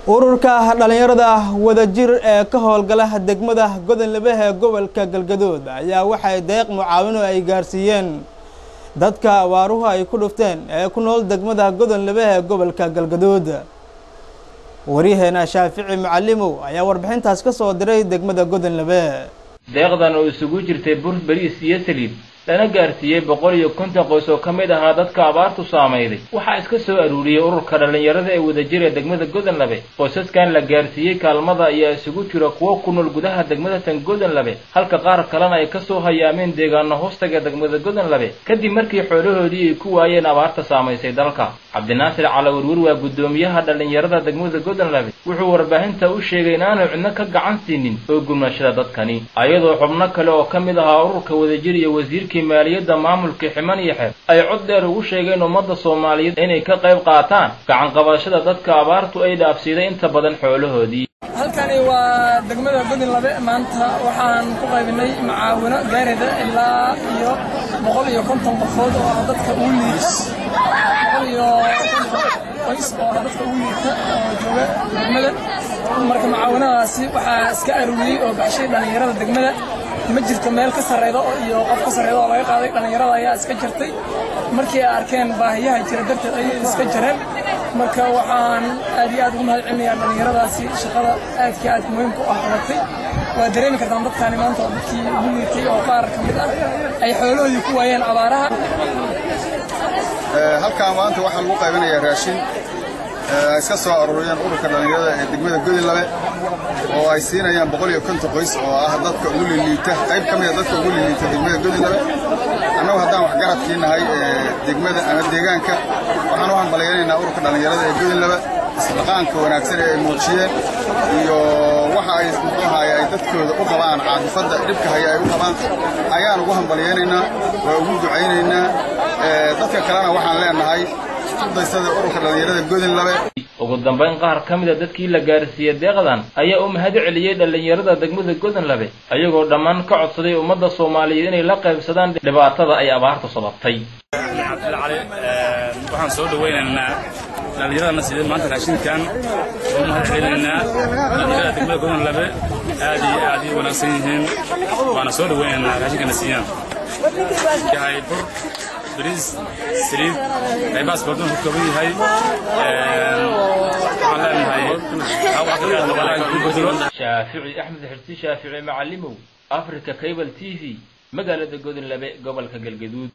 ururka dhalinyarada wadajir ee ka howlgala degmada godonlebe ee gobolka galgaduud ayaa waxay deeq mucaawino ay gaarsiiyeen dadka abaaruhu ay ku dhufteen ee ku nool degmada godonlebe ee gobolka galgaduud waryaheena shaafici macalimow ayaa warbixintaas ka soo diray degmada godonlebe deeqdan oo isugu jirtay bur beriis iyo saliid lana gaarsiiyey boqol iyo konton qoys oo ka mid ahaa dadka abaartu saamayday waxaa iska soo aruuriyey ururka dhallinyarada ee wadajir ee degmada godonlabe qoysaskan la gaarsiiyey kaalmada ayaa isugu jira kuwo ku nool gudaha degmada tan godonlabe halka qaar kalena ay kasoo hayaameen deegaano hoostaga degmada godonlabe kadib markii xoolahoodii ay ku waayeen abaarta saamaysay dalka cabdinaasir calawirwir waa guddoomiyaha dhallinyarada degmada godonlabe wuxuu warbaahinta u sheegay inaanu cidno ka gacan siinin oo gurmashada dadkani ayadoo xubno kale oo ka mid ahaa ururka wadajir iyo wasiirka maaliyadda maamulka ximan iyo xeer ay cod dheer ugu sheegeen ummadda soomaaliyeed inay ka qayb qaataan gacan qabashada dadka abaartu ay dhaafsiiday inta badan xoolahoodii halkani waa degmada godonlabe maanta waxaan ku qaybinay macaawino gaarida ilaa iyo boqol iyo konton qofood oo ah dadka ugu liita boqol iyo qoys oo ah dadka ugu liita oo jooga degmada marka macaawinadaasi waxaa iska aruuriyey oo baxshay dhallinyarada degmada ma jirto meel ka sarreyda iyo qof ka sarreyda oo laga qaaday dhallinyarada ayaa iska jirtay markii ay arkeen baahiyaha jira darteed ayay iska jireen marka waxaan aad iyo aad ugu mahad celinayaa dhallinyaradaasi shaqada aadka aad muhiimka u ah qabatay waa dareemi kartaan dadkaani maanta oo dadkii ugu liitay oo qaar ka mid ah ay xoolahoodii ku waayeen abaaraha halkaan maanta waxaa lagu qaybinayaa raashin ay iska soo aruuriyeen ururka dhallinyarada ee degmada godinlabe oo ay siinayaan boqol iyo konton qoys oo ah dadka ugu liliita qayb ka mida dadka ugu liliita degmada godinlabe annagu haddaan waxgaradkii nahay degmada ama deegaanka waxaan u hambalyaynaynaa ururka dhallinyarada ee godinlabe isdhaqaanka wanaagsan ee ay muujiyeen iyo waxa ay muxuu ahaye ay dadkooda u qabaan caadifadda dhibka haya ay u qabaan ayaan ugu hambalyaynaynaa waa ugu ducaynaynaa dadka kalena waxaan leenahay daysada ururka dhallinyarada godinlabe ugu dambayn qaar ka mid a dadkii la gaarsiiyey deeqdan ayaa u mahad celiyey dhallinyarada degmada godonlabe ayagoo dhammaan ka codsaday ummadda soomaaliyeed inay la qaybsadaan dhibaatada ay abaartu sababtay cabdilcali waxaan soo dhawaynaynaa dhallinyaradana sidee maanta raashinkan oo u mahad celinaynaa dhallinyarada degmada godonlabe aad iyo aad ii wanaagsan yihiin waana soo dhawaynaynaa raashinkana siiyaan yahay bur bariis saliid qaybahaas badan ku kooban yahay waxaan leenahay shaafici axmed xirsi shaafici macalimow africa cable t v magaalada godonlabe gobolka galgaduud